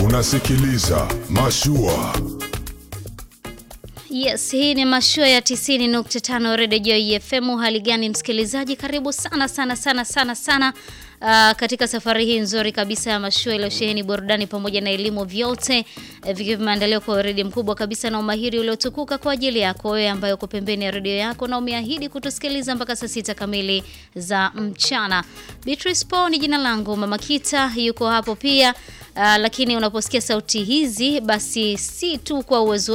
Unasikiliza Mashua. Yes, hii ni mashua ya 90.5 Radio Joy FM. Hali gani msikilizaji? Karibu sana sana sana sana sana uh, katika safari hii nzuri kabisa ya mashua iliyosheheni burudani pamoja na elimu, vyote uh, vikiwa vimeandaliwa kwa weledi mkubwa kabisa na umahiri uliotukuka kwa ajili yako wewe ambaye uko pembeni ya redio yako na umeahidi kutusikiliza mpaka saa sita kamili za mchana. Beatrice Paul ni jina langu, Mama Kita yuko hapo pia. Uh, lakini unaposikia sauti hizi basi si tu kwa uwezo